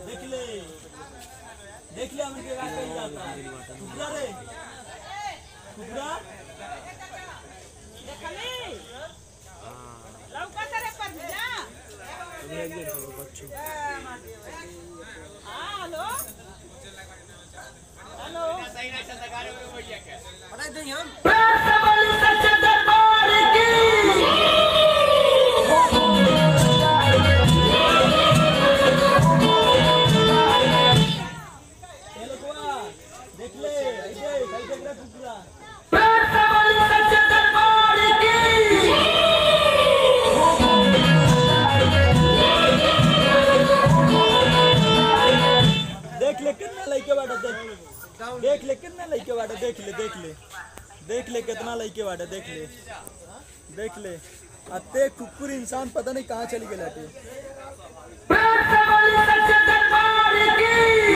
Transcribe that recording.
देख ले देख ले हमके का कही जाता कुकरा रे कुकरा देखली लौका तेरे पर जा हाँ हेलो हेलो ए लोगवा देख ले ऐसे कई देख रहा कुकरा देख ले कितना लइके बाटे देख देख ले कितना लइके बाटे देख ले देख ले देख ले कितना लइके बाटे देख ले देख ले अते कुकुर इंसान पता नहीं कहाँ चली गए लाटे Pasa,